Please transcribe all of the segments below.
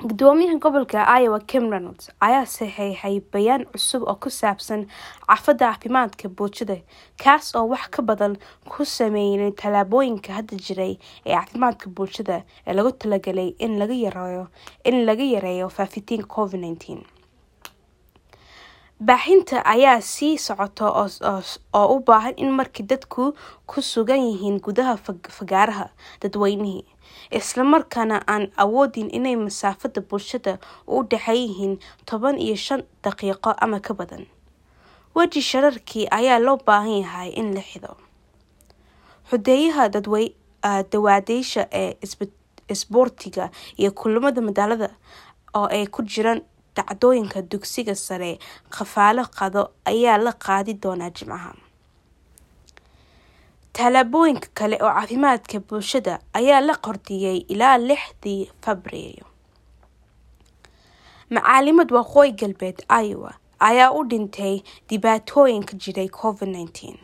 gudoomiyaha gobolka iowa kim reynolds ayaa saxeexay bayaan cusub oo ku saabsan cafada caafimaadka bulshada kaas oo wax ka badan ku sameynay tallaabooyinka hadda jiray ee caafimaadka bulshada ee lagu talagalay in laga yareeyo in laga yareeyo faafitaanka covid nineteen baaxinta ayaa sii socota oo u baahan in markii dadku ku sugan yihiin gudaha fagaaraha dadweynihii islamarkaana aan awoodin inay masaafada bulshada u dhexeey yihiin toban iyo shan daqiiqo ama ka badan weji shararkii ayaa loo baahan yahay in la xido xudeeyaha dawaadeysha ee isboortiga iyo kulamada magaalada oo ay ku jiraan dacdooyinka dugsiga sare kafaalo qado ayaa la qaadi doonaa jimcaha tallaabooyinka kale oo caafimaadka bulshada ayaa la qordiyay ilaa lixdii februaayo macaalimad waqooyi galbeed iowa ayaa u dhintay dhibaatooyinka jiray covid nineteen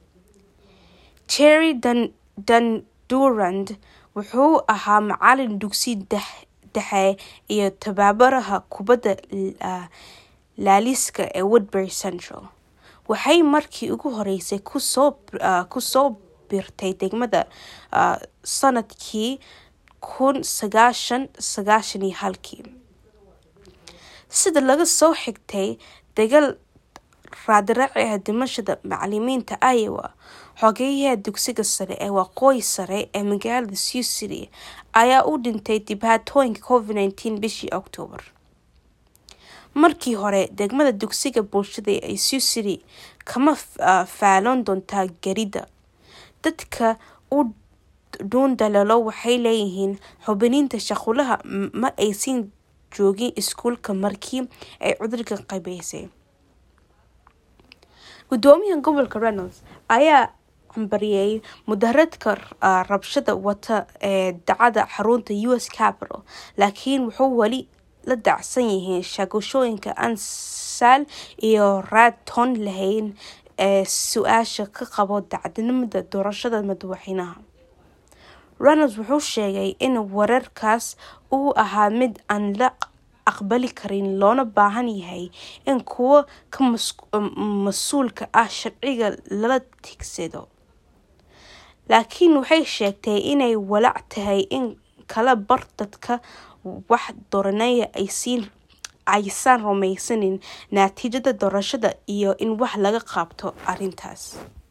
jerry dandurand wuxuu ahaa macalin dugsi dhexe iyo tababaraha kubadda laaliska ee woodbury central waxay markii ugu horeysay kusoo birtay degmada sanadkii kun sagaashan sagaashan iyo halkii sida laga soo xigtay dagaal raadraaca dhimashada macalimiinta iowa xogeyaha dugsiga sare ee waqooyi sare ee magaalada sioux city ayaa u dhintay dhibaatooyinka covid nineteen bishii octoobar markii hore degmada dugsiga bulshada ee sioux city kama faalon doontaa garida dadka u dhuundalalo waxay leeyihiin xubiniinta shaqulaha ma aysan joogin iskuulka markii ay cudurka qabeysay gudoomiyaha gobolka reynolds ayaa cambariyay mudaharadka rabshada wata ee dacada xarunta u s capital laakiin wuxuu weli la dacsan yihiin shaagashooyinka aan saal iyo raad toon lahayn ee su-aasha ka qabo dacdinimada doorashada madaxweynaha reynolds wuxuu sheegay in wararkaas uu ahaa mid aan la aqbali karin loona baahan yahay in kuwa ka mas-uulka ah sharciga lala tigsado laakiin waxay sheegtay inay walaac tahay in kala bar dadka wax dooranaya aysan rumaysanin natiijada doorashada iyo in wax laga qabto arrintaas